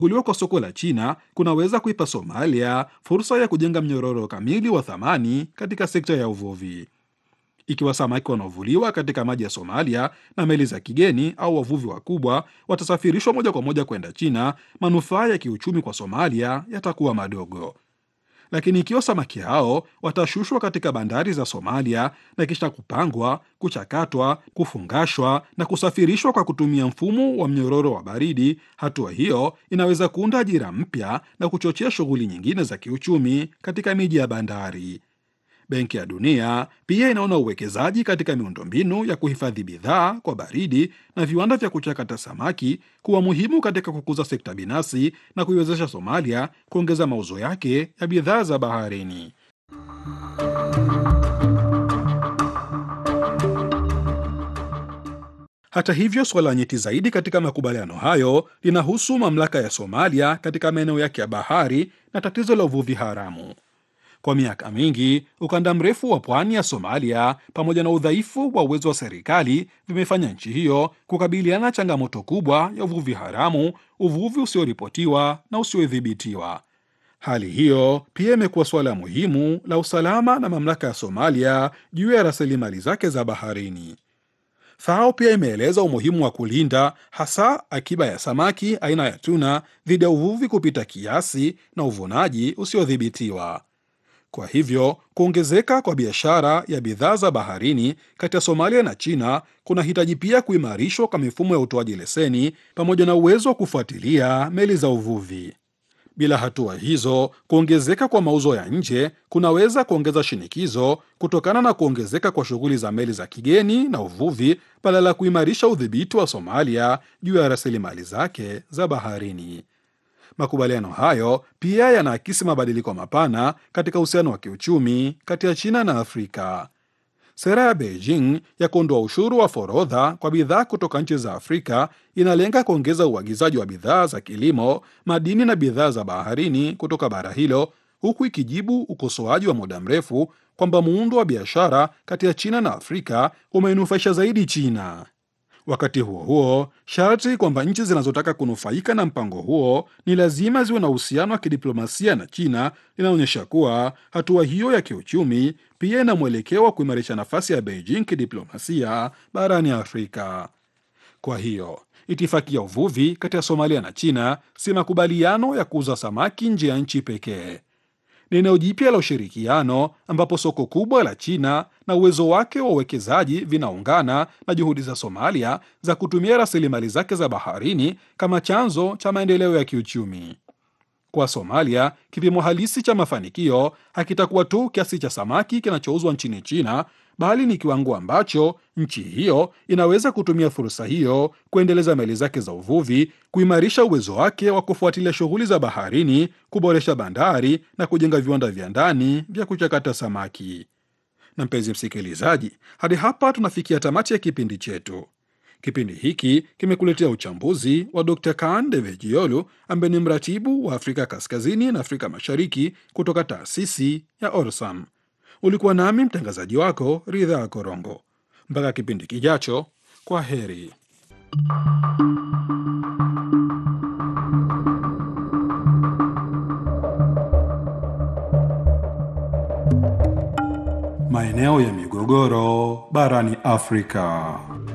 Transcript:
Kuguliwa kwa soko la China kunaweza kuipa Somalia fursa ya kujenga mnyororo kamili wa thamani katika sekta ya uvuvi. Ikiwa samaki wanaovuliwa katika maji ya Somalia na meli za kigeni au wavuvi wakubwa watasafirishwa moja kwa moja kwenda China, manufaa ya kiuchumi kwa Somalia yatakuwa madogo. Lakini ikiwa samaki hao watashushwa katika bandari za Somalia na kisha kupangwa, kuchakatwa, kufungashwa na kusafirishwa kwa kutumia mfumo wa mnyororo wa baridi, hatua hiyo inaweza kuunda ajira mpya na kuchochea shughuli nyingine za kiuchumi katika miji ya bandari. Benki ya Dunia pia inaona uwekezaji katika miundombinu ya kuhifadhi bidhaa kwa baridi na viwanda vya kuchakata samaki kuwa muhimu katika kukuza sekta binafsi na kuiwezesha Somalia kuongeza mauzo yake ya bidhaa za baharini. Hata hivyo, suala nyeti zaidi katika makubaliano hayo linahusu mamlaka ya Somalia katika maeneo yake ya bahari na tatizo la uvuvi haramu. Kwa miaka mingi ukanda mrefu wa pwani ya Somalia pamoja na udhaifu wa uwezo wa serikali vimefanya nchi hiyo kukabiliana na changamoto kubwa ya uvuvi haramu, uvuvi usioripotiwa na usiodhibitiwa. Hali hiyo pia imekuwa suala muhimu la usalama na mamlaka ya Somalia juu ya rasilimali zake za baharini. FAO pia imeeleza umuhimu wa kulinda hasa akiba ya samaki aina ya tuna dhidi ya uvuvi kupita kiasi na uvunaji usiodhibitiwa. Kwa hivyo kuongezeka kwa biashara ya bidhaa za baharini kati ya Somalia na China kunahitaji pia kuimarishwa kwa mifumo ya utoaji leseni pamoja na uwezo wa kufuatilia meli za uvuvi. Bila hatua hizo, kuongezeka kwa mauzo ya nje kunaweza kuongeza shinikizo kutokana na kuongezeka kwa shughuli za meli za kigeni na uvuvi, badala ya kuimarisha udhibiti wa Somalia juu ya rasilimali zake za baharini. Makubaliano hayo pia yanaakisi mabadiliko mapana katika uhusiano wa kiuchumi kati ya China na Afrika. Sera ya Beijing ya kuondoa ushuru wa forodha kwa bidhaa kutoka nchi za Afrika inalenga kuongeza uagizaji wa bidhaa za kilimo, madini na bidhaa za baharini kutoka bara hilo, huku ikijibu ukosoaji wa muda mrefu kwamba muundo wa biashara kati ya China na Afrika umeinufaisha zaidi China. Wakati huo huo, sharti kwamba nchi zinazotaka kunufaika na mpango huo ni lazima ziwe na uhusiano wa kidiplomasia na China linaonyesha kuwa hatua hiyo ya kiuchumi pia ina mwelekeo wa kuimarisha nafasi ya Beijing kidiplomasia barani Afrika. Kwa hiyo itifaki ya uvuvi kati ya Somalia na China si makubaliano ya kuuza samaki nje ya nchi pekee. Ni eneo jipya la ushirikiano ambapo soko kubwa la China na uwezo wake wa uwekezaji vinaungana na juhudi za Somalia za kutumia rasilimali zake za baharini kama chanzo cha maendeleo ya kiuchumi. Kwa Somalia, kipimo halisi cha mafanikio hakitakuwa tu kiasi cha samaki kinachouzwa nchini China, bali ni kiwango ambacho nchi hiyo inaweza kutumia fursa hiyo kuendeleza meli zake za uvuvi, kuimarisha uwezo wake wa kufuatilia shughuli za baharini, kuboresha bandari na kujenga viwanda vya ndani vya kuchakata samaki. Na mpenzi msikilizaji, hadi hapa tunafikia tamati ya kipindi chetu. Kipindi hiki kimekuletea uchambuzi wa Dr Kaan Devejiolu ambaye ni mratibu wa Afrika Kaskazini na Afrika Mashariki kutoka taasisi ya Orsam. Ulikuwa nami mtangazaji wako Ridhaa Korongo. Mpaka kipindi kijacho, kwa heri. Maeneo ya migogoro barani Afrika.